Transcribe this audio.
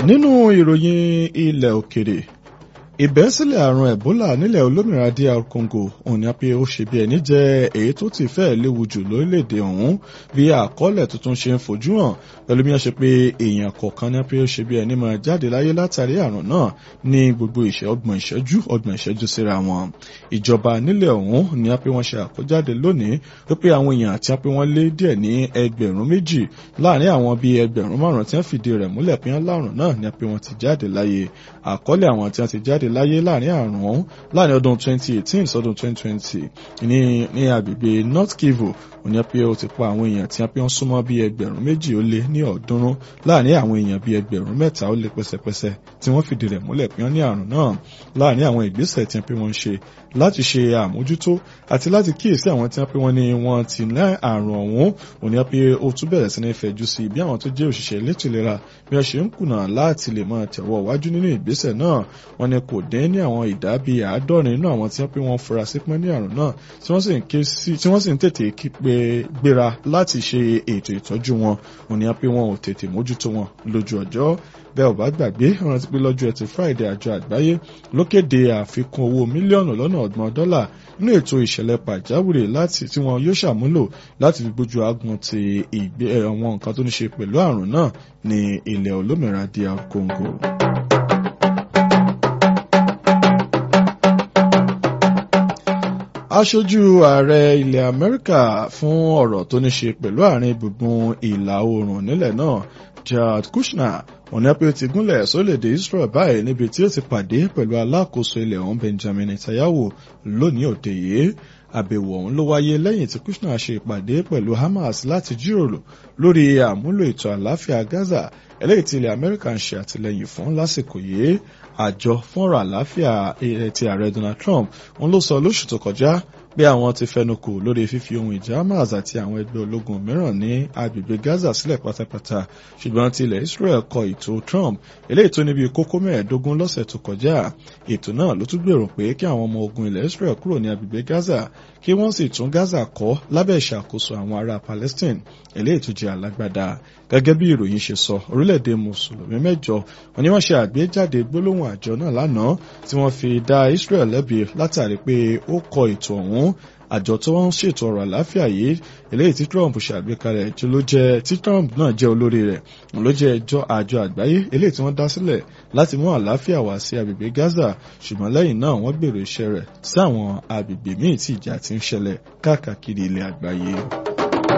nínú ìròyìn ilẹ̀ òkèrè ìbẹ́sílẹ̀ àrùn ebola nílẹ̀ olómìnira dr congo òun ni pé ó ṣe bí ẹni jẹ́ èyí tó ti fẹ́ léwu jù lórílẹ̀‐èdè ọ̀hún bí àkọọ́lẹ̀ tuntun ṣe ń fojú hàn pẹ̀lú bí wọ́n ṣe pé èèyàn kọ̀ọ̀kan ní pé ó ṣe bí ẹni máa jáde láyé látàrí àrùn náà ní gbogbo ìṣẹ́ ọgbọ̀n ìṣẹ́jú ọgbọ̀n ìṣẹ́jú síra wọn ìjọba nílẹ̀ ọ̀hún ni pé wọ́n ṣe àkójáde lónìí wípé àwọn èèyàn àti pé wọ́n lé díẹ̀ ní ẹgbẹ̀rún méjì láàrin àwọn bíi ẹgbẹ̀rún márùn-ún tí wọ́n fìdí rẹ̀ múlẹ̀ pé wọ́n lárùn náà ni pé wọ́n ti jáde láyé àkọọ́lẹ̀ àwọn tí wọ́n ti jáde láyé láàrin àrùn ọ̀hún láàrin ọdún 2018 sọdún 2020 ní ní agbègbè north kivu òní pé ó ti pa àwọn èèyàn tí wọ́n pé wọ́n súnmọ́ bíi ẹgbẹ̀rún méjì ó lé ní ọ̀ọ́dúnrún láàrin àwọn èèyàn bíi ẹgbẹ̀rún mẹ́ta ó lé pẹ́sẹ́pẹ́sẹ́ tí wọ́n fìdí rẹ̀ múlẹ̀ pé wọ́n ní àrùn náà láàrin àwọn ìgbésẹ̀ tí wọ́n pé wọ́n ń ṣe láti ṣe àmójútó àti láti kíyèsí àwọn tí wọ́n pé wọ́n ní wọ́n ti ní àrùn ọ̀hún òní pé ó tún bẹ̀rẹ̀ sí ní fẹ̀jú sí bí àwọn tó jẹ́ òṣìṣẹ́ elétò ìlera bí wọ́n ṣe ń kùnà láti lè máa tẹ̀wọ́ wájú nínú ìgbésẹ̀ náà wọ́n ní kò dín ní àwọn ìdá bíi àádọ́rin nínú àwọn tí wọ́n pé wọ́n fura sí pẹ́ ní àrùn náà tí wọ́n sì ń tètè kí pé gbéra láti ṣe ètò ìtọ́jú wọn òní pé wọn ò tètè mójútó wọn lójú ọjọ́ bẹ́ẹ̀ ò bá gbàgbé rántí pé lọ́jọ́ ẹtì friday àjọ àgbáyé ló kéde àfikún owó mílíọ̀nù lọ́nà ọgbọ̀n dọ́là nínú ètò ìṣẹ̀lẹ̀ pàjáwìrì láti tí wọn yóò ṣàmúlò láti fi gbójú agun ti ìgbé àwọn nǹkan tó ní ṣe pẹ̀lú àrùn náà ní ilẹ̀ olómìnira dr congo. aṣojú ààrẹ ilẹ̀ amẹ́ríkà fún ọ̀rọ̀ tó ní ṣe pẹ̀lú àárín gbùngbùn ìlà oòrùn nílẹ̀ náà jared kushner òní pé ó ti gúnlẹ̀ sórílẹ̀-èdè israel báyìí níbi tí ó ti pàdé pẹ̀lú alákòóso ilẹ̀ ọ̀hún benjamin netanyahu lónìí òde yìí àbẹ̀wò ọ̀hún ló wáyé lẹ́yìn tí kushner ṣe ìpàdé pẹ̀lú hamas láti jíròrò lórí àmúlò ètò àlàáfíà gaza eléyìí tí ilẹ̀ amẹ́ríkà ń ṣe àtìlẹ́yìn fún lásìkò yìí àjọ fúnra àlàáfíà ti ààrẹ donald trump òun ló sọ lóṣù tó kọjá pé àwọn ti fẹnukò lórí fífi ohun ìjà hamas àti àwọn ẹgbẹ́ ológun mìíràn ní agbègbè gaza sílẹ̀ pátápátá ṣùgbọ́n ti ilẹ̀ israel kọ ètò trump eléyìí tó níbi kókó mẹ́ẹ̀ẹ́dógún lọ́sẹ̀ tó kọjá ètò náà ló tún gbèrò pé kí àwọn ọmọ ogun ilẹ̀ israel kúrò ní agbègbè gaza kí wọ́n sì tún gaza kọ́ lábẹ́ ìṣàkóso àwọn ará palestine eléyìí tó jẹ́ alágbádá gẹ́gẹ́ bí ìròyìn ṣe sọ orílẹ̀-èdè mùsùlùmí mẹ́jọ wọn ni wọ́n ṣe àgbéjáde gbólóhùn àjọ náà lánàá tí wọ́n fi dá israel lẹ́bi látàrí pé ó kọ ètò ọ̀hún àjọ tó ń ṣètò ọ̀rọ̀ àláfíà yìí eléyìí tí trump ṣàgbékalẹ̀ tí ló jẹ́ tí trump náà jẹ́ olórí rẹ̀ ló jẹ́ ẹjọ́ àjọ àgbáyé eléyìí tí wọ́n dá sílẹ̀ láti mú àláfíà wá sí agbègbè gaza ṣùgbọ́n lẹ́yìn náà wọ́n gbèrò iṣẹ́ rẹ̀ sí àwọn agbègbè míì tí ìjà ti ń ṣẹlẹ̀ káàkiri ilẹ̀ àgbáyé.